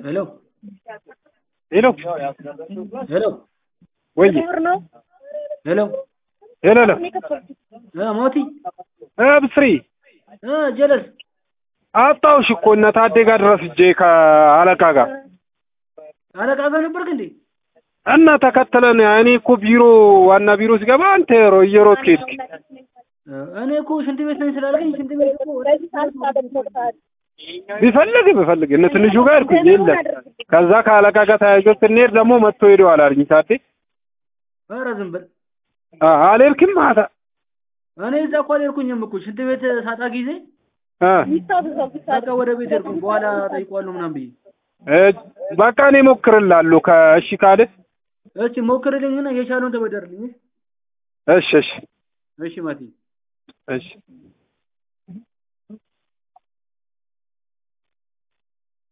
ሄሎ ሄሎ ሄሎ ወይ ሄሎ ሄሎ ሄሎ እ ሞቲ እ ብስሪ እ ጀለስ አጣሁሽ እኮ እነ ታዴ ጋር ድረስ እጄ ከአለቃ ጋር አለቃ ጋር ነበርክ እንዴ? እና ተከተለን እኔ እኮ ቢሮ ዋና ቢሮ ሲገባ አንተ ሮ እየሮጥክ ሄድክ። እ እኔ እኮ ሽንት ቤት ነኝ ስላልከኝ ሽንት ቤት እኮ ቢፈልግ ቢፈልግ እነ ትንሹ ጋር ሄድኩኝ የለም። ከዛ ከአለቃ ጋር ተያይዞ ስንሄድ ደግሞ መጥቶ ሄደዋል አለኝ ታዴ። ኧረ ዝም በል አ አልሄድክም ማታ እኔ እዛ እኮ አልሄድኩኝም እኮ ሽንት ቤት ሳጣ ጊዜ እ በቃ ወደ ቤት ሄድኩኝ። በኋላ ጠይቀዋለሁ ምናምን ብዬ እ በቃ እኔ እሞክርልሃለሁ ከእሺ ካለ እሺ ሞክርልኝና የቻለውን ተበደርልኝ። እሺ እሺ እሺ ማቲ እሺ